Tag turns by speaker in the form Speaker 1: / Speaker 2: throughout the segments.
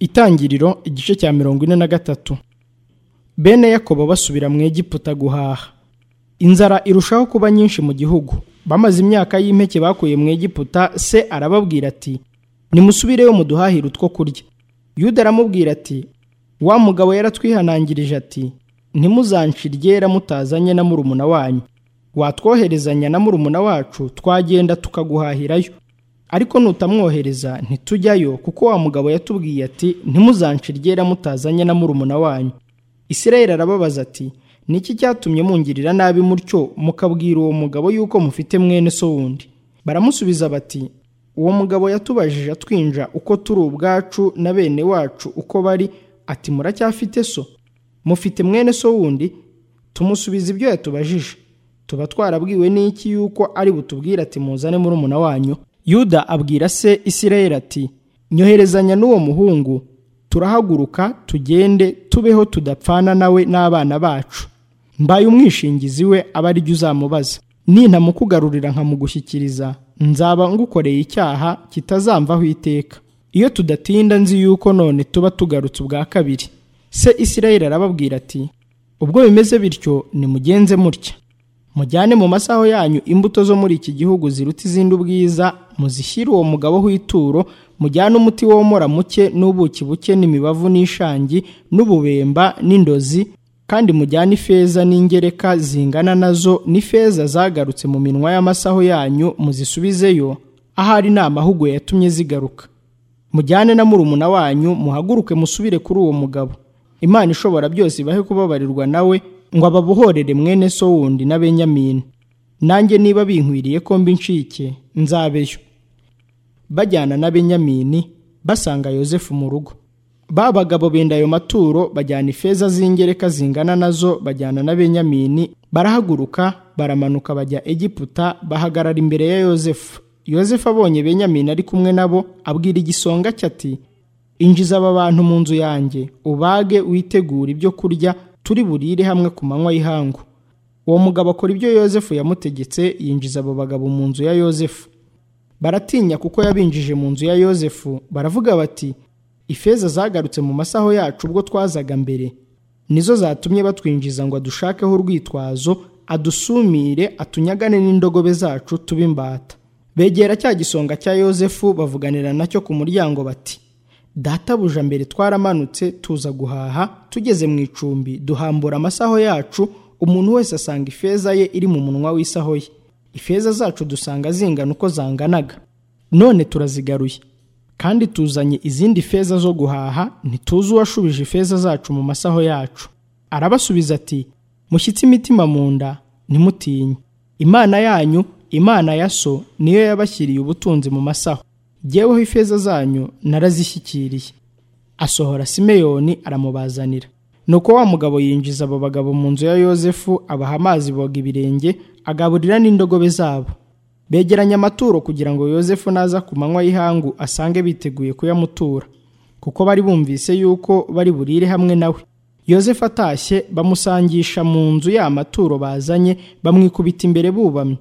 Speaker 1: itangiriro igice cya mirongo ine na gatatu bene yakobo basubira mu egiputa guhaha inzara irushaho kuba nyinshi mu gihugu bamaze imyaka y'impeke bakuye mu egiputa se arababwira ati nimusubireyo muduhahire utwo kurya yuda aramubwira ati wa mugabo yaratwihanangirije ati ntimuzancire iryera mutazanye na murumuna wanyu watwoherezanya na murumuna wacu twagenda tukaguhahirayo ariko nutamwohereza ntitujyayo kuko wa mugabo yatubwiye ati ntimuzancire iryera mutazanye na murumuna wanyu isirayeli arababaza ati niki cyatumye mungirira nabi mutyo mukabwira uwo mugabo yuko mufite mwene so wundi baramusubiza bati uwo mugabo yatubajije atwinja uko turi ubwacu na bene wacu uko bari ati muracyafite so mufite mwene so wundi tumusubiza ibyo yatubajije tuba twarabwiwe n'iki yuko ari butubwire ati muzane murumuna wanyu yuda abwira se isirayeli ati nyoherezanya n'uwo muhungu turahaguruka tugende tubeho tudapfana nawe n'abana bacu mbaye umwishingizi we aba ari jya uzamubaza nintamukugarurira nkamugushyikiriza nzaba ngukoreye icyaha kitazamvaho iteka iyo tudatinda nzi yuko none tuba tugarutse ubwa kabiri se isirayeli arababwira ati ubwo bimeze bityo nimugenze mutya mujyane mu masaho yanyu imbuto zo muri iki gihugu ziruta izindi ubwiza muzishyire uwo mugabo w'ituro mujyane umuti womora muke n'ubuki buke n'imibavu n'ishangi n'ububemba n'indozi kandi mujyane ifeza n'ingereka zingana nazo n'ifeza zagarutse mu minwa y'amasaho yanyu muzisubizeyo ahari ni amahugu yatumye zigaruka mujyane na murumuna wanyu muhaguruke musubire kuri uwo mugabo imana ishobora byose ibahe kubabarirwa nawe ngo ababohorere mwene so wundi na benyamini nanjye niba binkwiriye ko mbi ncike nzabeyo bajyana na benyamini basanga yosefu mu rugo ba bagabo benda ayo maturo bajyana ifeza z'ingereka zingana nazo bajyana na benyamini barahaguruka baramanuka bajya egiputa bahagarara imbere ya yosefu yosefu abonye benyamini ari kumwe nabo abwira igisonga cye ati injiza aba bantu mu nzu yanjye ubage witegura ibyo kurya turi burire hamwe ku manywa y'ihangu uwo mugabo akora ibyo yosefu yamutegetse yinjiza abo bagabo mu nzu ya yosefu baratinya kuko yabinjije mu nzu ya yosefu baravuga bati ifeza zagarutse mu masaho yacu ubwo twazaga mbere nizo zatumye batwinjiza ngo adushakaho urwitwazo adusumire atunyagane n'indogobe zacu tube imbata begera cya gisonga cya yosefu bavuganira nacyo ku muryango bati databuja mbere twaramanutse tuza guhaha tugeze mu icumbi duhambura amasaho yacu umuntu wese asanga ifeza ye iri mu munwa w'isaho ye ifeza zacu dusanga zingana uko zanganaga none turazigaruye kandi tuzanye izindi feza zo guhaha ntituzi uwashubije ifeza zacu mu masaho yacu arabasubiza ati mushyitse imitima mu nda ntimutinye imana yanyu imana ya so niyo yabashyiriye ubutunzi mu masaho jyeweho ifeza zanyu narazishyikiriye asohora simeyoni aramubazanira nuko wa mugabo yinjiza abo bagabo mu nzu ya yosefu abaha amazi boga ibirenge agaburira n'indogobe zabo begeranya amaturo kugira ngo yosefu naza ku manywa y'ihangu asange biteguye kuyamutura kuko bari bumvise yuko bari burire hamwe nawe yosefu atashye bamusangisha mu nzu ya maturo bazanye bamwikubita imbere bubamye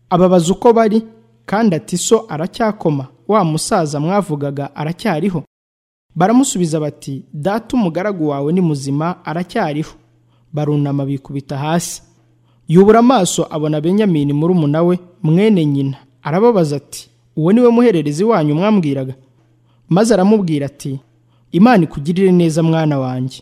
Speaker 1: ababaza uko bari kandi ati so aracyakoma wa musaza mwavugaga aracyariho baramusubiza bati data umugaragu wawe ni muzima aracyariho barunama bikubita hasi yubura amaso abona benyamini murumuna we mwene nyina arababaza ati uwo niwe muhererezi wanyu mwambwiraga maze aramubwira ati imana ikugirire neza mwana wanjye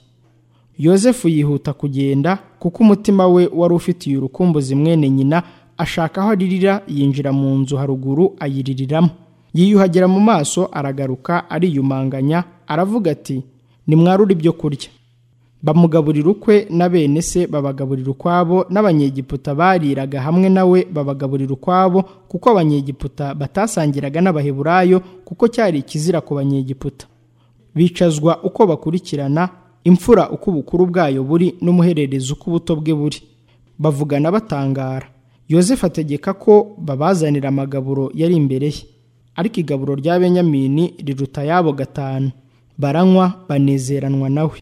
Speaker 1: yosefu yihuta kugenda kuko umutima we wari ufitiye urukumbuzi mwene nyina ashaka aho aririra yinjira mu nzu haruguru ayiririramo yiyuhagira mu maso aragaruka ariyumanganya aravuga ati nimwarure ibyo kurya bamugaburira ukwe na bene se babagaburira ukwabo n'abanyegiputa bariraga hamwe nawe babagaburira ukwabo kuko abanyegiputa batasangiraga n'abaheburayo kuko cyari ikizira ku banyegiputa bicazwa uko bakurikirana imfura uko ubukuru bwayo buri n'umuhererezi uko ubuto bwe buri bavugana batangara yosefu ategeka ko babazanira amagaburo yari imbere ye ariko igaburo rya benyamini riruta yabo gatanu baranywa banezeranwa nawe